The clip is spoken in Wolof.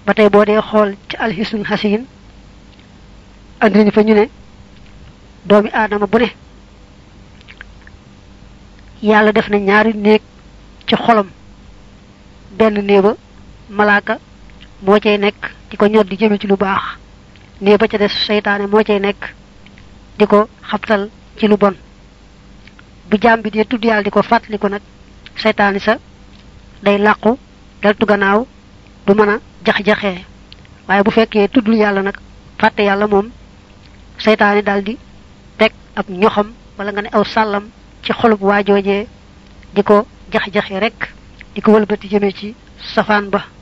ba tey boo dee xool ci alxisun xasin andi nañu fa ñu ne doomi aadama bu ne yàlla def na ñaari néeg ci xolam benn néeba malaaka moo cay nekk di ko ñor di jëme ci lu baax néeg ba ca des seytaane moo cay nekk di ko xabtal ci lu bon bu jaam bi dee tudd yàlla di ko fàttali ko nag seytaane sa day làqu deltu gannaaw du mën a jax-jaxee waaye bu fekkee tuddul yàlla nag fàtte yàlla moom seytaane daal di teg ab ñoxam wala nga ne aw sàllam ci xolub waajoojee di ko jax-jaxe rek di ko wëlbati jëmee ci safaan ba